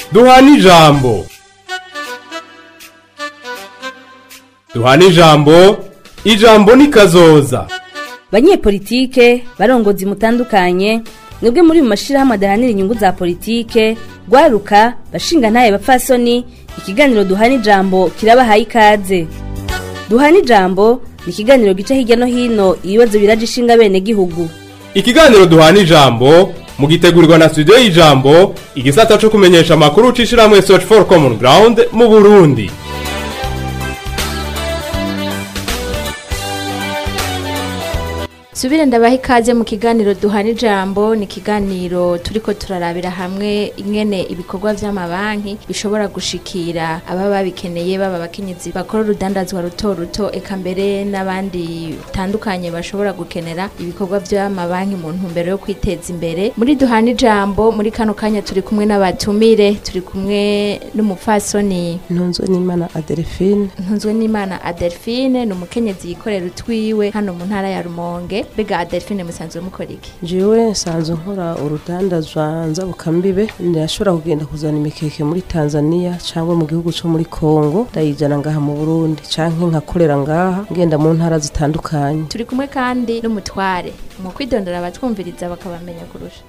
duhana ijambo duhana ijambo ijambo ni kazoza banyepolitike barongozi mutandukanye mwebwe muri mu mashirahamwe adahanira inyungu za politike rwaruka bashinga ntaye bapfasoni ikiganiro duhana ijambo kirabahaye ikaze duhana ijambo ni ikiganiro gica hirya no hino ibibazo biraje ishinga bene gihugu ikiganiro duhana ijambo mugitegurirwa na studio y'ijambo igisata co kumenyesha amakuru c'ishirahamwe search for common ground mu burundi subire ndabaha ikaze mu kiganiro duhana ijambo ni ikiganiro turiko turarabira hamwe ingene ibikorwa vy'amabanki bishobora gushikira ababa babikeneye baba abakenyezi bakora urudandazwa ruto ruto eka mbere n'abandi batandukanye bashobora gukenera ibikorwa vy'amabanki mu ntumbero yo kwiteza imbere muri duhana ijambo muri kano kanya turi kumwe n'abatumire turi kumwe n'umupfasoni ntunzwe n'imana adelphine ntunzwe n'imana adelphine ni umukenyezi yikorera utwiwe hano mu ntara ya rumonge mbega adelphine musanzwe mukora iki jewe nsanzwe nkora urudandazwa nzabukambibe ndashobora kugenda kuzana imikeke muri tanzania cyangwa mu gihugu cyo muri kongo ndayijyana ngaha mu burundi canke nkakorera ngaha ngenda mu ntara zitandukanye turi kumwe kandi n'umutware mu kwidondora abatwumviriza bakabamenya kurusha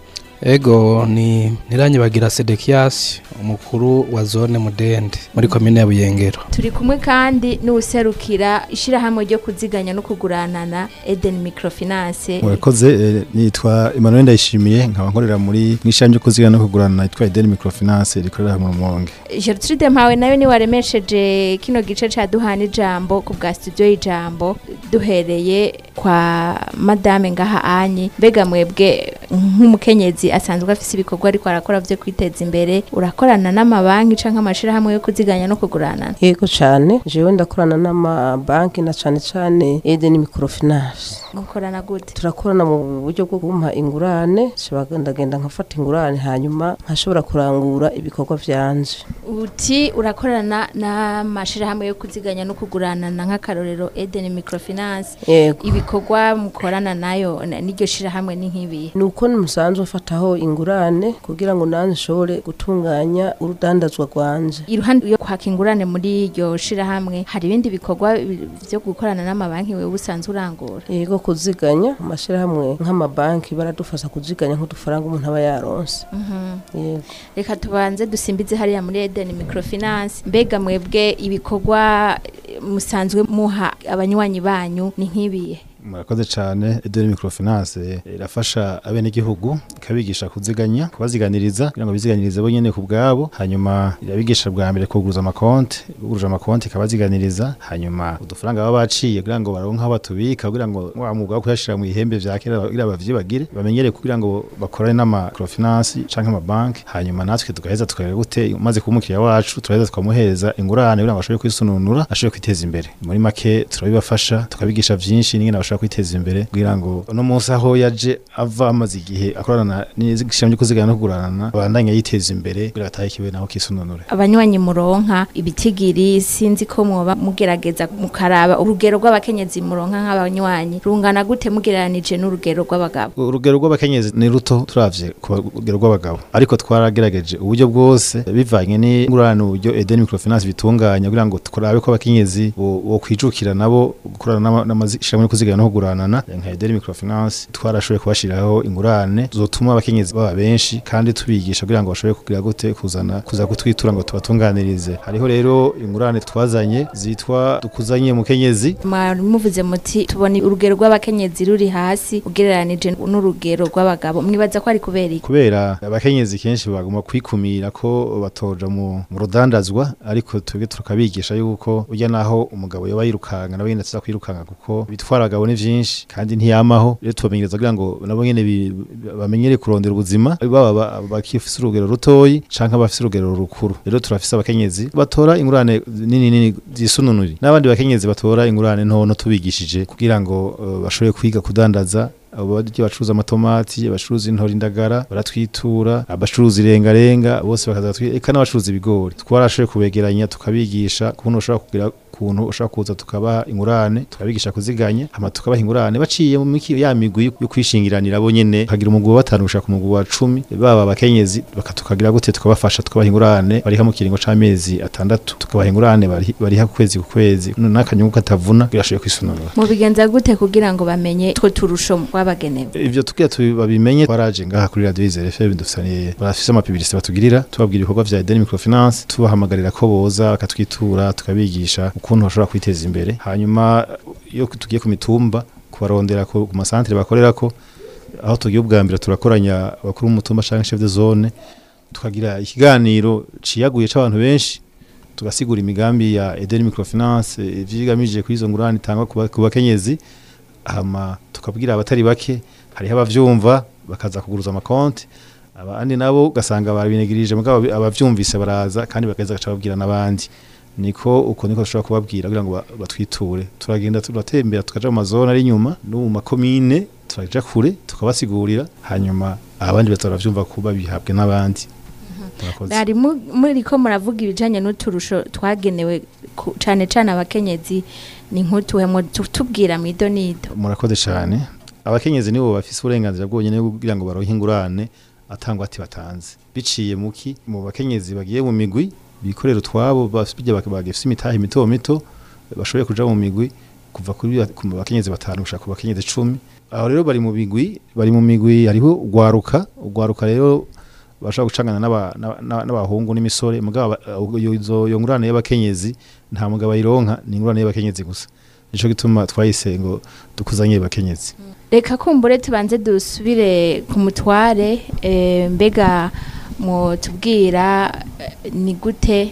Ego ni Niranyibagira Sedekias umukuru wa zone Mudende muri komine ya Buyengero. turi kumwe kandi n'uwuserukira ishirahamwe ryo kuziganya no kuguranana Eden Microfinance murakoze eh, nitwa Emmanuel Ndayishimiye nkaba nkorera muri mwishanje ryo kuzigana no kugurana yitwa Eden Microfinance rikorera mu Rumonge Gertrude Mpawe nawe ni waremesheje kino gice ca duhana ijambo ku bwa studio y'ijambo duhereye kwa madame ngaha anyi mbega mwebwe nk'umukenyezi asanzwe afise ibikorwa ariko arakora vyo kwiteza imbere urakorana n'amabanki canke amashirahamwe yo kuziganya no kuguranana yego cyane jewe ndakorana n'amabanki na cane cane eden microfinance mukorana gute turakorana mu buryo bwo kumpa ingurane nshobora ndagenda nkafata ingurane hanyuma nkashobora kurangura ibikorwa vyanje uti urakorana n'amashirahamwe yo kuziganya no kuguranana nk'akarorero Eden Microfinance yego ibikorwa mukorana nayo na- n'iryo shirahamwe ni nk'ibi ni uko musanzwe ufataho ingurane kugira ngo nanjye nshobore gutunganya urudandazwa rwanje iruhande yo kwaka ingurane muri iryo shirahamwe hari ibindi bikorwa bi- vyo gukorana n'amabanki wewe usanzwe urangura yego kuziganya amashyirahamwe nk'amabanki baradufasha kuziganya nk'udufaranga umuntu aba yaronse yego reka tubanze dusimbize hariya muri Eden Microfinance mbega mwebwe ibikorwa eh, musanzwe muha abanywanyi banyu ni nk'ibiye murakoze cyane Eden Microfinance eh, irafasha abenegihugu ikabigisha kuziganya kubaziganiriza kugira ngo biziganirize bo nyene ku bwabo hanyuma irabigisha bwa mbere kuguruza amakonti buguruje amakonti ikabaziganiriza hanyuma udufaranga baba baciye kugira ngo baronke aho batubika kugira ngo wa mwuga wo kuyashira mu ihembe vya kera kugira bavyibagire bamenyere kugira ngo bakorane n'ama microfinance canke amabanki hanyuma natwe tugaheza tukareba gute umaze kuba umukiriya wacu turaheza tukamuhereza ingurane kugira ngo ashobore kwisununura ashobore kwiteza imbere muri make turabibafasha tukabigisha vyinshi n'ingene bashobora kwiteza imbere kugira ngo uno munsi aho yaje ava amaze igihe akorana n'ishami ryo kuzigana no kuguranana abandanya yiteza imbere kugira atahe ikiwe naho kisununure abanywanyi muronka ibitigiri sinzi ko mwoba mugerageza mukaraba urugero rw'abakenyezi muronka nk'abanywanyi rungana gute mugereranije n'urugero rw'abagabo urugero rw'abakenyezi ni ruto turavye ku rugero rw'abagabo ariko twaragerageje uburyo bwose bivanye n'ingurane uburyo Eden Microfinance bitunganya kugira ngo tukurabe ko abakenyezi bo bo kwijukira nabo gukorana n'amashirahamwe yo kuzigana no kuguranana nka Eden Microfinance twarashoboye kubashiraho ingurane zotuma abakenyezi baba benshi kandi tubigisha kugira ngo bashobore kugira gute kuzana kuza kutwitura ngo tubatunganirize hariho rero ingurane twazanye zitwa dukuzanye mukenyezi mwari muvuze muti tubona urugero rw'abakenyezi ruri hasi ugereranije n'urugero rw'abagabo mwibaza ko ari kubera iki kubera abakenyezi kenshi bagomba kwikumira ko batoja mu mu rudandazwa ariko twebwe tukabigisha yuko ujya naho umugabo yoba yirukanga nabo nyene tuza kwirukanga kuko bitwara abagabo ni vyinshi kandi ntiyamaho rero tubamenyereza kugira ngo nabo nyene bi- bamenyere kurondera ubuzima baba ba- bakifise urugero rutoyi canke abafise urugero rukuru rero turafise abakenyezi batora ingurane nini nini zisununuri n'abandi bakenyezi batora ingurane ntono tubigishije kugira ngo eh, bashobore kwiga kudandaza abo barya bacuruza amatomati abacuruza intori indagara baratwitura abacuruza irengarenga bose bakaza twi- eka n'abacuruza ibigori twarashoboye kubegeranya tukabigisha kubona ushobora kugira ukuntu ushobora kuza tukabaha ingurane tukabigisha kuziganya hama tukabaha ingurane baciye mu miki ya migwi yo kwishingiranira bo nyene kagira umugwi wa batanu gushaka umugwi wa cumi baba abakenyezi bakatukagira gute tukabafasha tukabaha ingurane bariha mu kiringo c'amezi atandatu tukabaha ingurane bari- bariha ku kwezi ku kwezi n'akanyungu katavuna birashoboye kwisununura mubigenza gute kugira ngo bamenye two turusho twabagenewe ivyo tugira tubabimenye twaraje ngaha kuri radio Izere FM dufisaniye barafise amapibirisi batugirira tubabwira ibikorwa vya Edeni Microfinance tubahamagarira ko boza bakatwitura tukabigisha ukuntu bashobora kwiteza imbere hanyuma iyo tugiye ku mitumba kubarondera ku ku masantere bakorerako aho tugiye ubwa mbere turakoranya abakuru b'umutumba canke chef de zone tukagira ikiganiro ciyaguye c'abantu benshi tugasigura imigambi ya Edeni Microfinance ivyigamije kuri izo ngurane itangwa ku ba- ku bakenyezi hama tukabwira abatari bake hariho abavyumva bakaza kuguruza amakonti abandi nabo ugasanga barabinegirije mugabo abi- abavyumvise baraza kandi bagaheza gaca babwira n'abandi niko uko niko dushobora kubabwira kugira ngo ba- batwiture turagenda turatembera tukaja mu mazone ari inyuma no mu makomine turaja kure tukabasigurira hanyuma abandi baza baravyumva kuba bihabwe n'abandi Murakoze. bari mu- muriko muravuga ibijanye n'uturusho twagenewe ku- cane cane abakenyezi ni nk'utuhemo tubwira mido nido murakoze cyane abakenyezi nibo bafise uburenganzira bwonyene bwo kugira ngo baronke ingurane atangwa ati batanze biciye muki mu bakenyezi bagiye mu migwi bikorera utwabo bafite bagifise imitahe mito mito bashoboye kuja mu migwi kuva kuri ku bakenyezi batanu gushaka ku bakenyezi cumi aho rero bari mu migwi bari mu migwi hariho ugwaruka ugwaruka rero bashobora gucangana n'aba- n'aba- n'aba- n'abahungu n'imisore mugabo aba- iyo izo iyo ngurane y'abakenyezi nta mugabo ayironka ni ingurane y'abakenyezi gusa nico gituma twayise ngo dukuzanye bakenyezi reka kumbure tubanze dusubire ku mutware eh, mbega mutubwira eh, ni gute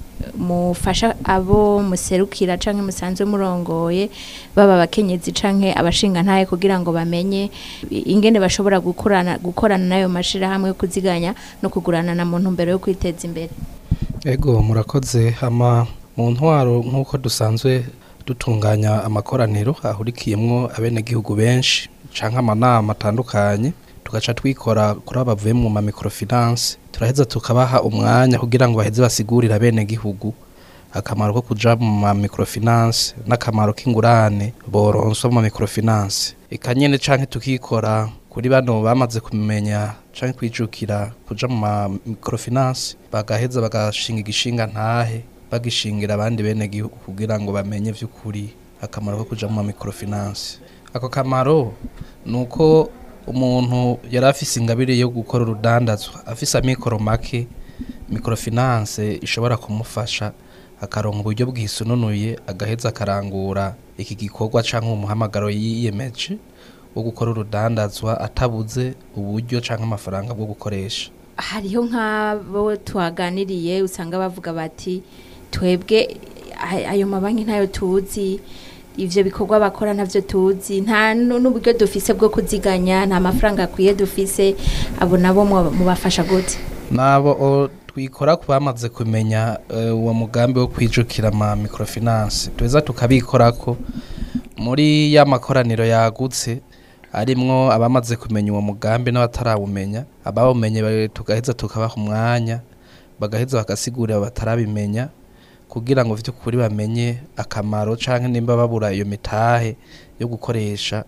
mufasha abo muserukira canke musanzwe murongoye baba abakenyezi canke abashinga ntaye kugira ngo bamenye ingene bashobora gukorana gukorana nayo mashirahamwe yo kuziganya no kugurana na muntu mbere yo kwiteza imbere ego murakoze hama mu ntwaro nk'uko dusanzwe dutunganya amakoraniro ahurikiyemwo abenegihugu benshi canke amanama atandukanye tugaca twikora kuri abo bavuye mu ma microfinance turaheza tukabaha umwanya kugira ngo baheze basigurire abenegihugu akamaro ko kuja mu ma microfinance n'akamaro k'ingurane boronswa mu ma microfinance eka nyene canke tukikora kuri bano bamaze kumenya canke kwijukira kuja mu ma microfinance bagaheza bagashinga igishinga ntahe bagishingira abandi bene gihugu kugira ngo bamenye vy'ukuri akamaro ko kuja mu ma microfinance ako kamaro nuko umuntu yari afise ingabire yo gukora urudandazwa afise amikoro make microfinance ishobora kumufasha akaronka uburyo bwisununuye agaheza akarangura iki gikorwa canke umuhamagaro yiyemeje wo gukora urudandazwa atabuze uburyo canke amafaranga bwo gukoresha hariho nk'abo tuhaganiriye usanga bavuga bati twebwe ay- ayo mabanki ntayo tuzi ivyo bikorwa bakora ntavyo tuzi nta nu- n'uburyo dufise bwo kuziganya nta mafaranga akwiye dufise abo nabo mwa- mubafasha gute nabo o, twikora ku bamaze kumenya eh, uwo mugambi wo kwijukira ama microfinance tuza tukabikorako muri ya makoraniro yagutse arimwo abamaze kumenya uwo mugambi n'abatarawumenya abawumenye ba- tugaheza tukabaha umwanya bagaheza bagasigurira batarabimenya kugira ngo vy'ukuri bamenye akamaro canke nimba babura iyo mitahe yo gukoresha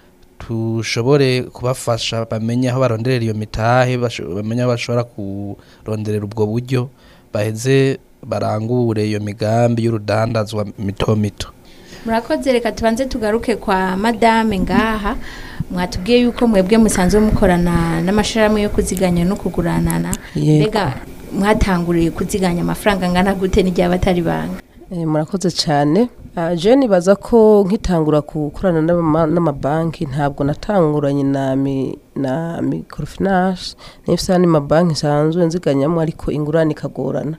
tushobore kubafasha bamenye aho baronderera iyo mitahe basho- bamenye aho bashobora kuronderera ubwo buryo baheze barangure iyo migambi y'urudandazwa mito mito murakoze reka tubanze tugaruke kwa madame ngaha mwatubwiye yuko mwebwe musanzwe mukorana n'amashirahamwe yo kuziganya no kuguranana Yego. mbega mwatanguriye kuziganya amafaranga angana gute n'igihe abatari banga Eh, murakoze cyane Ah, je nibaza ko nkitangura gukorana n'ama- n'amabanki ntabwo natanguranye na mi- na microfinance n'ifisa ni mabanki nsanzwe nziganyamo ariko ingurane ikagorana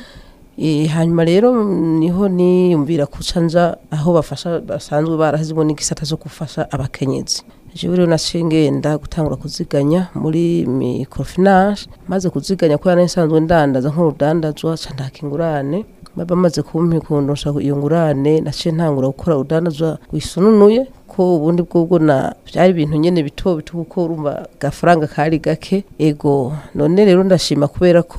Eh, hanyuma rero mm, niho niyumvira kuca nja aho bafasha basanzwe barahizwe n'igisata zo gufasha abakenyezi jewe rero naciye ngenda gutangura kuziganya muri microfinance maze kuziganya kubera nari nsanzwe ndandaza nk'urudandazwa ca ndaka ingurane baba bamaze kumpa kundusha iyo ngurane naciye ntangura gukora urudandazwa rwisununuye ko ubundi bwubwo na byari ibintu nyene bito bito kuko urumva gafaranga kari gake ego none rero ndashima kubera ko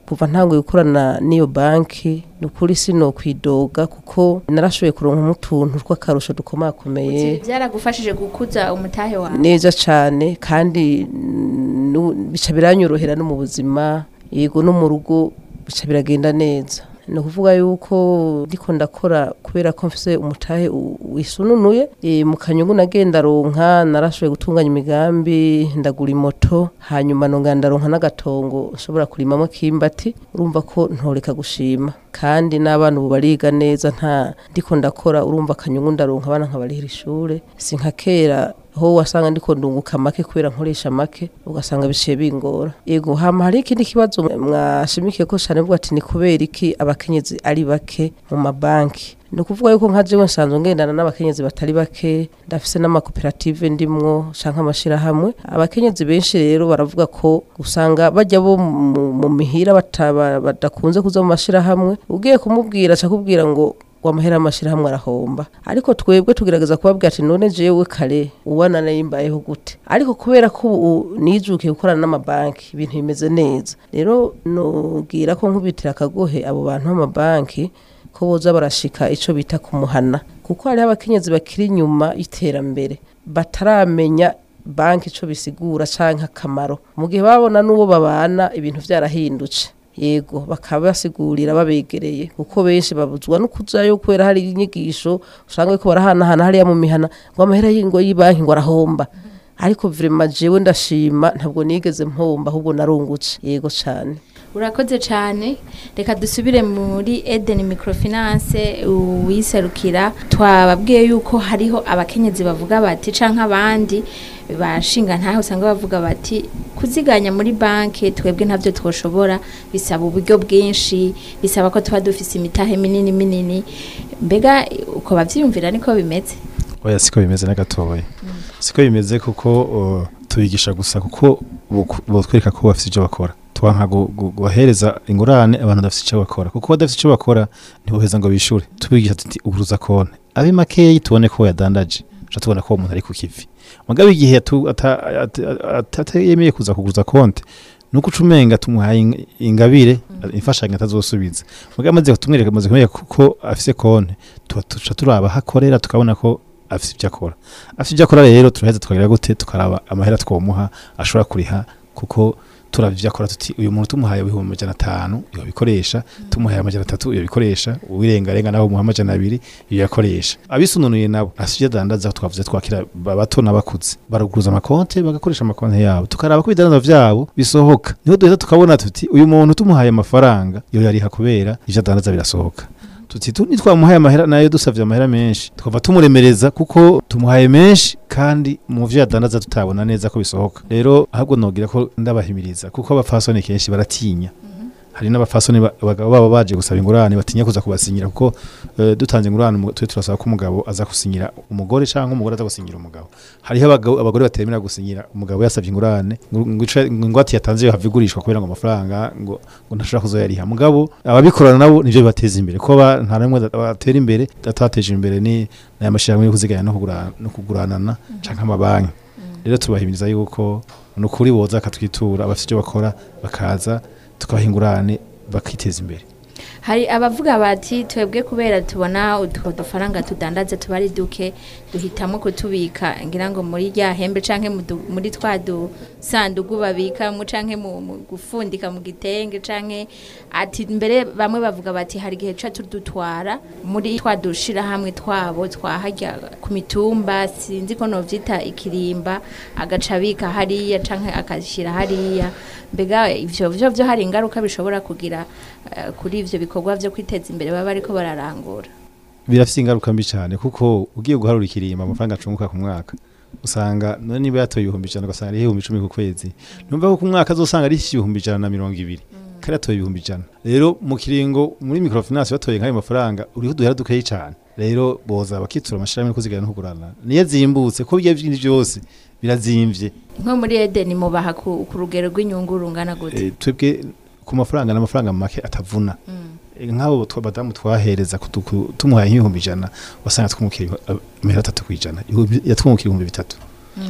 kuva ntanguye gukorana n'iyo banki ni ukuri sino kwidoga kuko narashoboye kuronka utuntu tw'akarusho dukomakomeye byaragufashije gukuza umutahe wawe neza cyane kandi nu- bica biranyorohera no mu buzima yego no mu rugo bica biragenda neza ni ukuvuga yuko ndiko ndakora kubera ko mfise umutahe u- wisununuye e, mu kanyungu nagenda ronka narashoboye gutunganya imigambi ndagura imoto hanyuma nongera ndaronka n'agatongo nshobora kurimamo kimbati urumva ko ntoreka gushima kandi n'abana ubu bariga neza nta ndiko ndakora urumva akanyungu ndaronka abana nkabarihira ishure si nka kera ho wasanga ndiko ndunguka make kubera nkoresha make ugasanga biciye bingora yego hama hari ikindi kibazo mwashimikiye ko cyane bwo ati ni kubera iki abakenyezi ari bake mu mabanki ni ukuvuga yuko nka jewe nsanzwe ngendana n'abakenyezi batari bake ndafise n'amakoperative ndimwo canke amashirahamwe abakenyezi benshi rero baravuga ko usanga bajya bo mu mu mihira bataba- badakunze kuza mu mashirahamwe ugiye kumubwira acakubwira ngo wamahera amashirahamwe arahomba ariko twebwe tugerageza kubabwira ati none jewe kare ubona nayimbayeho gute ariko kubera ko ubu nijukiye gukorana n'amabanki ibintu bimeze neza rero nubwira ko nkubitira akagohe abo bantu b'amabanki ko boza barashika ico bita kumuhana kuko hariho abakenyezi bakiri inyuma y'iterambere bataramenya banki ico bisigura canke akamaro mu gihe babona n'uwo babana ibintu vyarahindutse yego bakaba basigurira babegereye kuko benshi babuzwa no kujayo kubera hari inyigisho usanga yuko barahanahana hariya mu mihana ngo amahera y'ingo y'ibanki ngo arahomba ariko vrema jewe ndashima ntabwo nigeze mpomba ahubwo narungutse yego cane urakoze cyane reka dusubire muri Eden Microfinance uwiserukira twababwiye yuko hariho abakenyezi bavuga bati canke abandi bashinga ntaho usanga bavuga bati kuziganya muri banki twebwe ntabyo twoshobora bisaba uburyo bwinshi bisaba ko tuba dufise imitahe minini minini mbega uko bavyiyumvira niko bimeze oya siko bimeze na gatoya siko bimeze kuko uh, tubigisha gusa kuko boku- botwereka ko bafite icyo bakora twanka gu- gu- guhereza ingurane abantu badafite icyo bakora kuko badafite icyo bakora ntiboheza ngo bishure tubigisha tuti uguruza konti abe makeyi tubone ko yadandaje uca tubona ko uwo muntu ari ku kivi mugabe igihe atu- ata- ata- ata- atayemeye kuza kuguruza konti nuko uca umenga tumuhaye ing- ingabire imfashanyo atazosubiza mugabe amaze kutumwereka amaze kumwereka ko afise konti tuba tuca turaba aho akorera tukabona ko afise ibyo akora afise ibyo akora rero turaheza tukagira gute tukaraba amahera twomuha ashobora kuriha kuko turavye ivyo akora tuti uyu muntu tumuhaye ibihumbi amajana atanu yobikoresha tumuhaye amajana atatu yobikoresha uwirengarenga naho umuha amajana abiri yoyakoresha abisununuye nabo afise ivyo adandaza twavuze twakira bato n'abakuze baruguruza amakonte bagakoresha amakonte yabo tukaraba ko ibidandaza vyabo bisohoka niho duheza tukabona tuti uyu muntu tumuhaye amafaranga yoyariha kubera ivyo adandaza birasohoka tuti tu nitwamuhaye amahera nayo dusavye amahera menshi tukava tumuremereza kuko tumuhaye menshi kandi mu vyo yadandaza tutabona neza ko bisohoka rero ahubwo nogira ko ndabahimiriza kuko abafasoni kenshi baratinya hari n'abafasoni ba- abagabo baba baje gusaba ingurane batinya kuza kubasinyira kuko eh, dutanze ingurane umu- twe turasaba ko umugabo aza gusinyira umugore canke umugore aza gusinyira umugabo hariho abagabo abagore batemera gusinyira umugabo yasavye ingurane ngo- ngo ico- ngo ingwate yatanze yohava igurishwa kubera ngo amafaranga ngo ngo ntashobora kuzoyariha mugabo ababikorana nabo nivyo bibateza imbere kuko ba- nta namwe da- batera imbere atateje imbere ni n'aya mashirahamwe yo kuziganya no kugura- no kuguranana canke amabanki rero tubahimiriza yuko ni ukuri boza akatwitura abafite icyo bakora bakaza tukabaha ingurane bakiteza imbere hari abavuga bati twebwe kubera tubona utwo dufaranga tudandaze tuba ari duke duhitamo kutubika ngira ngo muri rya hembe canke mu du- muri twa dusandugu babikamo canke mu mu gufundika mu gitenge canke ati mbere bamwe bavuga bati hari igihe ca tudutwara muri twa dushirahamwe twabo twaharya ku mitumba sinzi ko novyita ikirimba agaca abika hariya canke akashyira hariya mbega ivyo vyo vyo hari ingaruka bishobora kugira eh, kuri ivyo bikorwa vyo kwiteza imbere baba bariko bararangura birafite ingaruka mbi cyane kuko ugiye guharura ikirimba amafaranga acunguka ku mwaka usanga none niba yatoye ibihumbi ijana ugasanga ari ibihumbi icumi ku kwezi numva ko ku mwaka azosanga ari ibihumbi ijana na mirongo ibiri kandi yatoye ibihumbi ijana rero mu kiringo muri microfinance batoye nk'ayo mafaranga uriho duhera dukeyi cyane rero boza bakitura amashirahamwe yo kuzigana no kugurana niyo zimbutse ko bijya byinshi byose birazimvye nko muri Eden mubaha ku, ku rugero rw'inyungu rungana gute Eh, twebwe ku mafaranga n'amafaranga make atavuna Eh, nk'abo twa- badamu twahereza kutu- ku- tumuhaye nk'ibihumbi ijana wasanga twumukira amahera atatu kw'ijana Ibihumbi- yatwungukira ibihumbi bitatu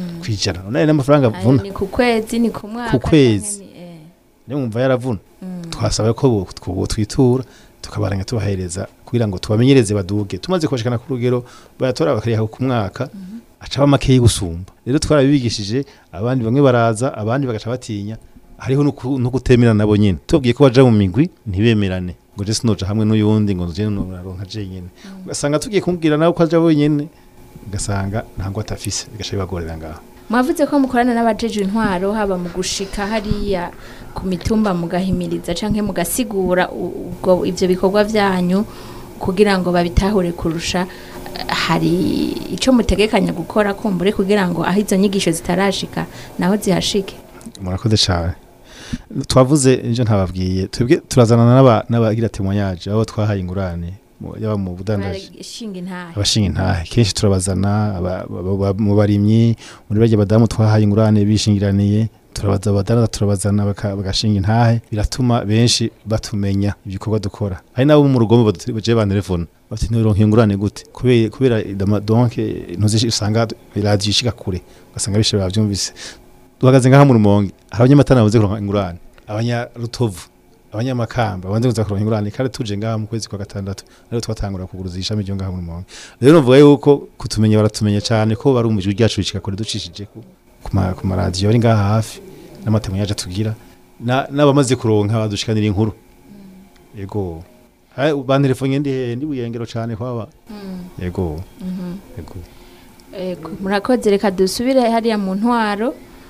kw'ijana none n'amafaranga Ayo avuna ni ku kwezi ni ku mwaka Ku kwezi. canke ni- eh. niyo mwumva yaravuna twasaba ko bo- two- twitura tukabaranga tubahereza kugira ngo tubamenyereze baduge tumaze kubashikana ku rugero bayatora bakariha ku mwaka acaba makeyi gusumba rero twarabibigishije abandi bamwe baraza abandi bagaca batinya hariho nuku- no kutemera nabo nyene tubabwiye ko baja mu migwi ntibemerane ngo je sinoja hamwe n'uyundi ngo je noraronka je nyene ugasanga tugiye kumubwira nawe ko aja wenyene ugasanga ntango atafise bigaca bibagorera ngaho mwavuze ko mukorana n'abajeje intwaro haba mu gushika hariya ku mitumba mugahimiriza canke mugasigura u- ubwo ivyo bikorwa vyanyu kugira ngo babitahure kurusha hari ico mutegekanya gukora kumbure kugira ngo aho izo nyigisho zitarashika naho zihashike murakoze cyane twavuze ejo ntababwiye twebwe turazanana n'aba- n'abagira témoignage abo twahaye ingurane mu- yaba mu budandaji barashinga intahe abashinga intahe kenshi turabazana aba- aba- aba- mu barimyi muri barya badamu twahaye ingurane bishingiraniye turabaza abadaraza turabazana baka- bagashinga intahe biratuma benshi batumenya ibikorwa dukora hari nabo mu rugombo badu- baje bantelefona bati ntironka ingurane gute kubera kubera idama- donc ntuzi usanga radio ishika kure ugasanga bishe bavyumvise duhagaze ngaha mu rumonge hari abanyamatana babuze kuronka ingurane abanyarutovu abanyamakamba banze kuza kuronka ingurane kandi tuje ngaha mu kwezi kwa gatandatu rero twatangura kuguruza ishami ryo ngaha mu rumonge rero novuga yuko kutumenya baratumenya cyane ko bari umujwi ryacu bicika kure ducishije ku ku ma- ku maradiyo ari ngaha hafi n'amatemo yaje tugira na- n'abamaze kuronka badushikanira inkuru yego bantelefone ndi hehe ndi buyengero cyane kwaba yego yego Ego, murakoze reka dusubire hariya mu ntwaro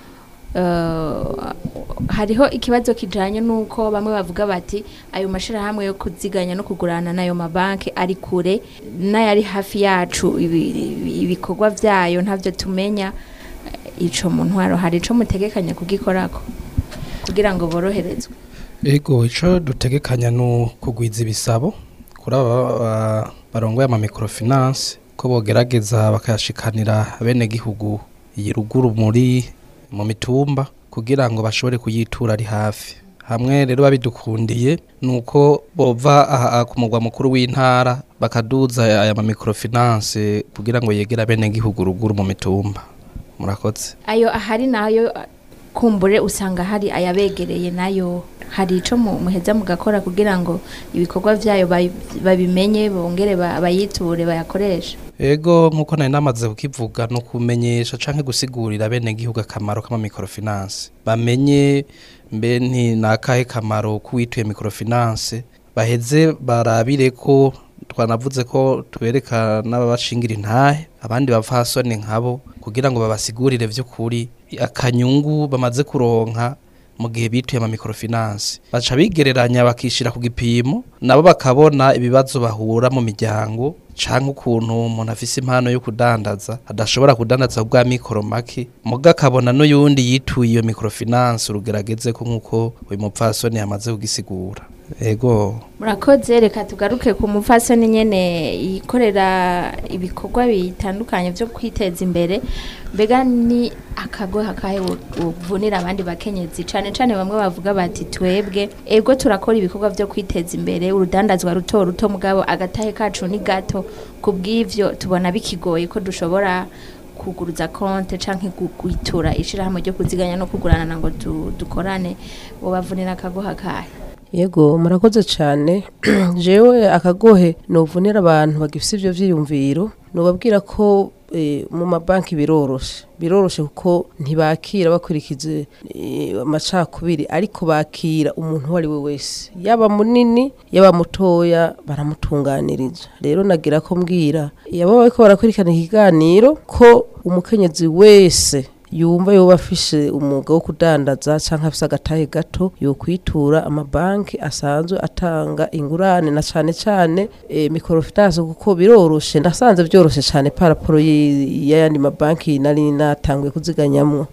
Eh, hariho ikibazo kijanye nuko bamwe bavuga bati ayo mashirahamwe yo kuziganya no kugurana n'ayo mabanki ari kure n'ayari hafi yacu ibi- ibi- ibikorwa vyayo ntavyo tumenya Eh, ico mu ntwaro hari ico mutegekanya kugikorako kugira ngo boroherezwe Ego ico dutegekanya no kugwiza ibisabo kuri aba ba- barongoye ama microfinance ko bogerageza bakayashikanira bene gihugu iyi ruguru muri mu mitumba kugira ngo bashobore kuyitura ari hafi hamwe rero babidukundiye nuko bova aha ku mugwa mukuru w'intara bakaduza aya ma microfinance kugira ngo yegera bene gihugu ruguru mu mitumba murakoze ayo ahari nayo eh, kumbure usanga hari ayabegereye nayo hari ico mu- muheza mugakora kugira ngo ibikorwa vyayo bayi- babimenye bongere ba- bayiture bayakoreshe Ego nkuko nari namaze kukivuga no kumenyesha canke gusigurira bene gihugu akamaro kama microfinance bamenye mbe nti nakahe kamaro kuwituye microfinance baheze barabire ko twanavuze ko tubereka n'ababashingira intahe abandi bavasoni nkabo kugira ngo babasigurire vy'ukuri akanyungu bamaze kuronka mu gihe bituye ama microfinance baca bigereranya bakishira ku gipimo nabo bakabona ibibazo bahura mu miryango canke ukuntu umuntu afise impano yo kudandaza adashobora kudandaza bwa mikoro make muga akabona n'uyundi yituye iyo microfinance urugerageze ko nk'uko uyu mupfasoni yamaze kugisigura ego murakoze reka tugaruke ku mupfasoni nyene yikorera ibikorwa bitandukanye vyo kwiteza imbere mbega ni akagoha kahe uvunira abandi bakenyezi cane cane bamwe bavuga bati twebwe ego turakora ibikorwa vyo kwiteza imbere urudandazwa ruto ruto mugabo agatahe kacu ni gato kubw'ivyo tubona bikigoye ko dushobora kuguruza konte canke kugwitura ishirahamwe ryo kuziganya no kugurana ngo du- dukorane bobavunira akagoha kahe yego murakoze cyane jewe akagohe nuvunira abantu bagifite ivyo vyiyumviro nubabwira ko eh, mu mabanki biroroshe biroroshe kuko ntibakira bakurikije eh, amacakubiri ariko bakira umuntu uwo ari we wese yaba munini yaba mutoya baramutunganiriza rero nagira ko mbwira yaba bariko barakurikirana ikiganiro ko umukenyezi wese yumva yoba afishe umwuga wo kudandaza canke afise agatahe gato yokwitura amabanki asanzwe atanga ingurane na cane cane e, microfinance kuko biroroshe ndasanze vyoroshe cane paraporo y- y'ayandi mabanki nari natanguye kuziganyamwo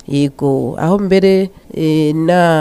yego aho mbere e,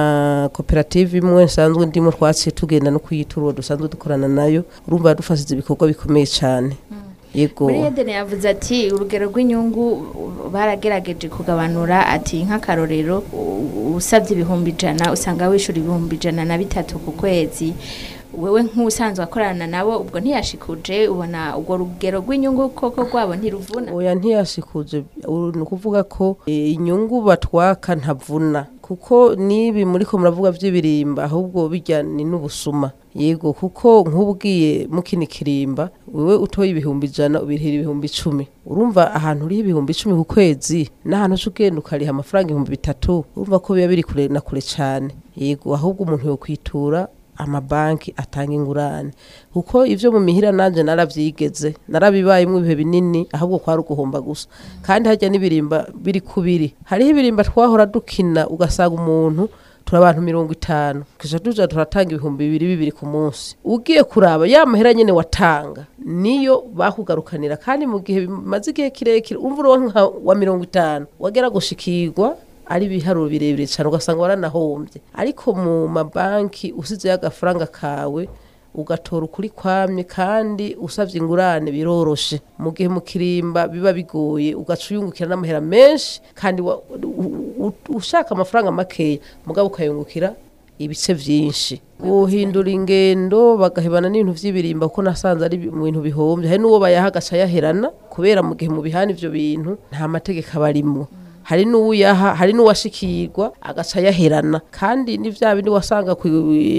na koperative imwe nsanzwe ndimo twaciye tugenda no kuyitura uwo dusanzwe dukorana nayo urumva dufasize ibikorwa bikomeye cane yego muri edeni yavuze ati urugero rw'inyungu u- baragerageje kugabanura ati nk'akarorero u- usabye ibihumbi ijana usanga wishyura ibihumbi ijana na bitatu ku kwezi wewe nk'usanzwe akorana nabo ubwo ntiyashikuje ubona urwo rugero rw'inyungu koko rwabo ntiruvuna oya ntiyashikuje uru ni ukuvuga ko eh, inyungu batwaka ntavuna kuko nibi muri ko muravuga by'ibirimba ahubwo bijya ni n'ubusuma yego kuko nk'ubwiye mukini kirimba wewe utoye ibihumbi ijana ubirihira ibihumbi icumi urumva ahantu uriho ibihumbi icumi ku kwezi n'ahantu uca ugenda ukariha amafaranga ibihumbi bitatu urumva ko biba biri kure na kure cyane yego ahubwo umuntu yokwitura amabanki atanga ingurane kuko ivyo mu mihira nanje naravyigeze narabibayemwo ibihe binini ahubwo kwari uguhomba gusa kandi harya n'ibirimba biri kubiri hariho ibirimba twahora dukina ugasanga umuntu turi abantu mirongo itanu tukaja tuja turatanga ibihumbi bibiri bibiri ku munsi ugiye kuraba ya mahera nyene watanga niyo bakugarukanira kandi mu gihe bimaze igihe kirekire umva uronka wa mirongo itanu wagera gushikirwa ari ibiharuro birebire cyane ugasanga waranahombye ariko mu mabanki usizeyo agafaranga kawe ugatora ukuri kwamye kandi usabye ingurane biroroshe mu gihe mu kirimba biba bigoye ugaca uyungukira n'amahera menshi kandi wa- u- u- ushaka amafaranga makeya mugabo ukayungukira ibice byinshi guhindura ingendo bagahebana n'ibintu by'ibirimba kuko nasanze ari bi- mu bintu bihombye hari n'uwo bayaha agaca yaherana kubera mu gihe mu bihana ivyo bintu nta mategeko aba arimwo hari n'uwuyaha hari n'uwashikirwa agaca yaherana kandi ni vya bindi wasanga ku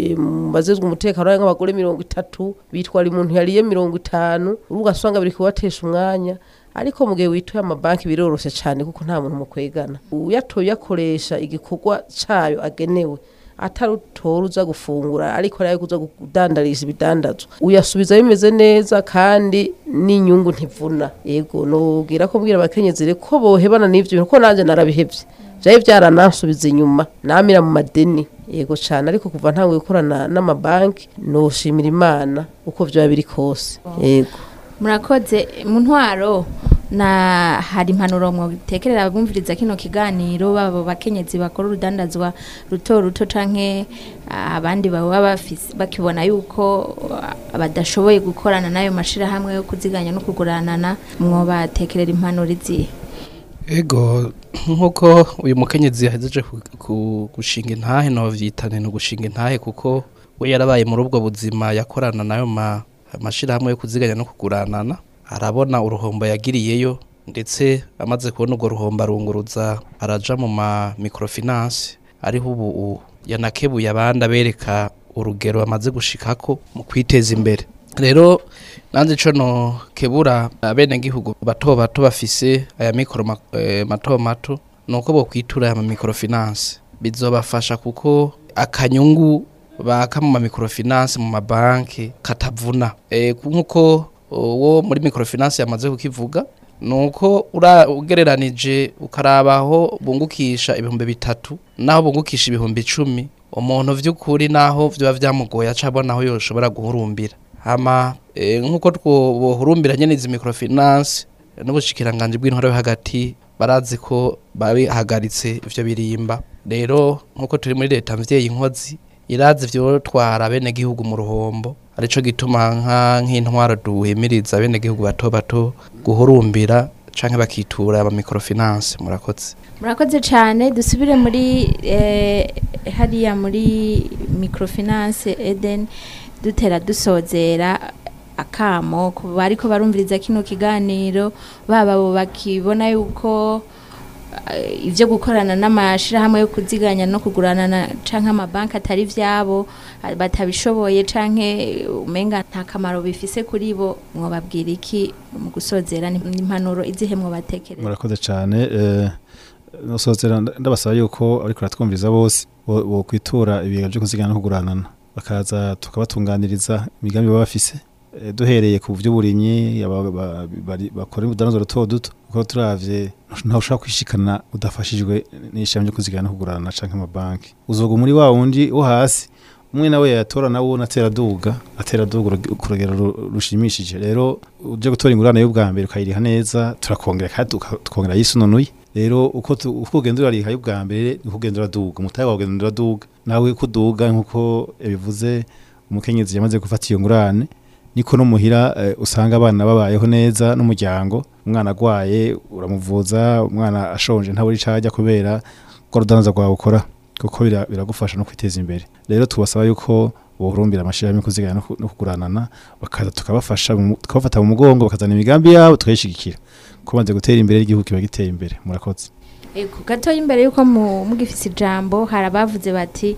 mu bazezwe umutekano ari nk'abagore mirongo itatu bitwara umuntu yariye mirongo itanu urubu ugasanga biri kubatesha umwanya ariko mu gihe wituye amabanki biroroshe cyane kuko nta muntu mukwegana uyatoye uyakoresha igikorwa cayo agenewe atari utora uza gufungura ariko ari kuza kudandariza ibidandazwa uyasubiza bimeze neza kandi n'inyungu ntivuna yego nubwira ko mbwira abakenyezi rero ko bohebana n'ivyo bintu ko nanje narabihevye vyari vyaranansubiza inyuma namira mu madeni yego cane ariko kuva ntanguye gukorana n'amabanki noshimira imana uko vyoba biri kose yego murakoze mu ntwaro na hari impanuro mwitekerera abumviriza kino kiganiro babo bakenyezi bakora urudandazwa ruto ruto canke ah, abandi baba bafise bakibona yuko ah, badashoboye gukorana n'ayo mashirahamwe yo kuziganya no kuguranana mwobatekerera impanuro izihe ego nk'uko uyu mukenyezi yahejeje ku- ku- gushinga intahe novyitane no gushinga intahe kuko we yarabaye muri ubwo buzima yakorana nayo ma amashirahamwe yo kuziganya no kuguranana arabona uruhombo yagiriyeyo ndetse amaze kubona urwo ruhombo arunguruza araja mu ma microfinance ariho ubu u- yanakebuye abandi abereka urugero amaze gushikako mu kwiteza imbere rero nanze ico no kebura abenegihugu bato bato bafise aya mikoro ma- eh, mato mato nuko bokwitura aya microfinance bizobafasha kuko akanyungu baka mu microfinance mu mabanki katavuna e, nkuko wo muri microfinance yamaze kukivuga nuko ura ugereranije ukarabaho bungukisha ibihumbi bitatu naho bungukisha ibihumbi icumi umuntu vy'ukuri naho vyoba vyamugoye acabona aho yoshobora guhurumbira hama e, nkuko twohurumbira nyene izi microfinance n'ubushikiranganje bw'intore yo hagati barazi ko babihagaritse ivyo birimba rero nkuko turi muri leta mvyeyi inkozi irazi vyotwara bene gihugu mu ruhombo arico gituma nka nk'intwaro duhimiriza bene gihugu bato bato guhurumbira canke bakitura aba microfinance murakoze murakoze cyane dusubire muri eh, hariya muri microfinance eden dutera dusozera akamo ku bariko barumviriza kino kiganiro baba abo bakibona yuko eh, ivyo gukorana n'amashirahamwe yo kuziganya no kuguranana canke amabanki atari vyabo ah, batabishoboye canke umenga nta kamaro bifise kuri bo mwobabwira iki mu gusozera ni- n'impanuro izihe mwobatekereza murakoze cyane eh, nosozera nda- ndabasaba yuko ariko ratwumviriza bose bo bo kwitura ibiga byo kuzigana no kuguranana bakaza tukabatunganiriza imigambi baba bafise Eh, duhereye ku by'uburimyi aba- ba- bari- bakora ubudandazo duto duto kuko turavye ntawe ushobora kwishikana udafashijwe n'ishami ryo kuzigana no kuguranana canke amabanki uzoga muri wa wundi wo hasi umwe nawe yatora nawo natera duga atera duga urug- ku rugero ru- rushimishije rero uje gutora ingurane y'ubwa mbere ukayiriha neza turakongera kandi tuka- tukongera yisununuye rero uko tu- uko ugenda urariha y'ubwa mbere niko ugenda uraduga umutahe wawe ugenda uraduga nawe ko uduga nk'uko yabivuze umukenyezi yamaze gufata iyo ngurane niko no muhira eh, usanga abana babayeho neza n'umuryango umwana agwaye uramuvuza umwana ashonje ntaburi icajya kubera ko rudandaza rwawe ukora kuko bira- biragufasha no kwiteza imbere rero tubasaba yuko bohurumbira amashirahamwe yo kuziganya no ku- no kuguranana bakaza tukabafasha mu- tukabafata mu mugongo bakazana imigambi yabo tukayishigikira ko banze gutera imbere igihugu kiba giteye imbere murakoze Ego gato imbere yuko mu- mugifise ijambo hari abavuze bati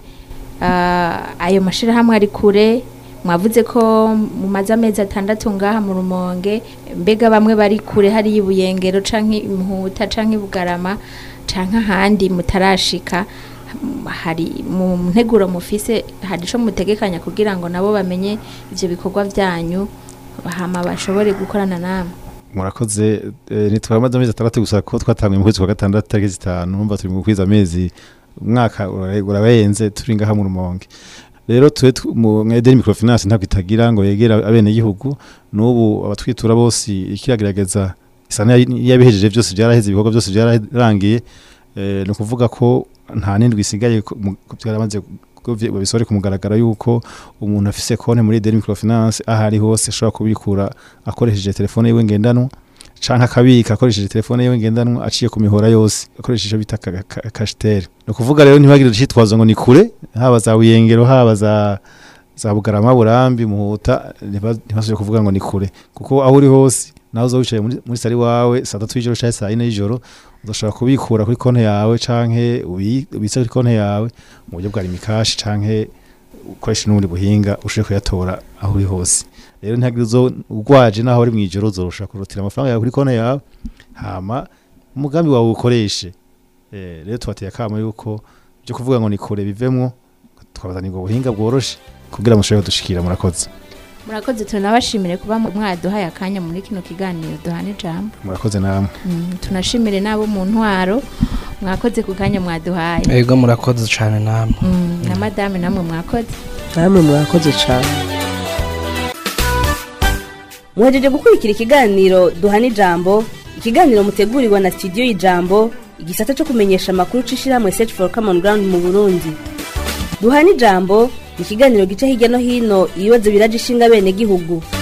ah, ayo mashirahamwe ari kure mwavuze ko mumaze amezi atandatu ngaha mu rumonge mbega bamwe bari kure hari ibuyengero canke imputa canke ibugarama canke ahandi mutarashika Mm, hari mu nteguro mufise hari ico mutegekanya kugira ngo nabo bamenye ivyo bikorwa vyanyu hama bashobore gukorana namwe murakoze eh, ntitwamaze amezi atandatu gusa ko twatanguye mu kwezi kwa gatandatu tariki zitanu numva turi mu kwiza amezi umwaka ura- urabenze turi ngaha mu rumonge rero twe tu- mu mwedeni microfinance ntabwo itagira ngo yegera abene gihugu n'ubu abatwitura bose ikiragerageza isa yabihejeje byose byaraheze ibikorwa byose byararangiye eh, ni ukuvuga ko nta n'indwi isigaye ko mu- ko byaramaze ko vye- babisore ku mugaragaro yuko umuntu afise konti muri Deni Microfinance aho ari hose ashobora kubikura akoresheje telefone yiwe ngendanwa canke akabika akoresheje telefone yiwe ngendanwa aciye ku mihora yose akoresheje ico bita ka- ka- kashitere ni ukuvuga rero ntibagire icitwazo ngo ni kure haba za buyengero haba za za bugarama burambi muhuta ntiba- ntibasubire kuvuga ngo ni kure kuko aho uri hose nawe uza wicaye muri, muri sari wawe saa tatu y'ijoro canke saa yine y'ijoro udashobora kubikura kuri konti yawe canke ubi- ubitse kuri konti yawe mu buryo bwa rimikashi canke ukoresha n'ubundi buhinga ushobora kuyatora aho uri hose rero ntihagire uzo urwaje naho uri mw'ijoro uzorusha kurutira amafaranga yawe kuri konti yawe hama umugambi wawe ukoreshe eh, rero tubateye akamo yuko byo kuvuga ngo ni kure bivemwo twabazanira ubwo buhinga bworoshe kugira mushobore kudushikira murakoze murakoze tunabashimire kuba mwaduhaye akanya muri kino kiganiro duhana ijambo murakoze namwe Mm, tunashimire n'abo mu ntwaro mwakoze ku kanya mwaduhaye ego murakoze cyane namwe Mm, na madame namwe mwakoze namwe mwakoze cyane muhejeje gukurikira ikiganiro duhana ijambo ikiganiro mutegurirwa na studio y'ijambo igisata cyo kumenyesha amakuru c'ishirahamwe search for common ground mu burundi duhana ijambo ni ikiganiro gica hirya no hino ibibazo biraje ishinga bene gihugu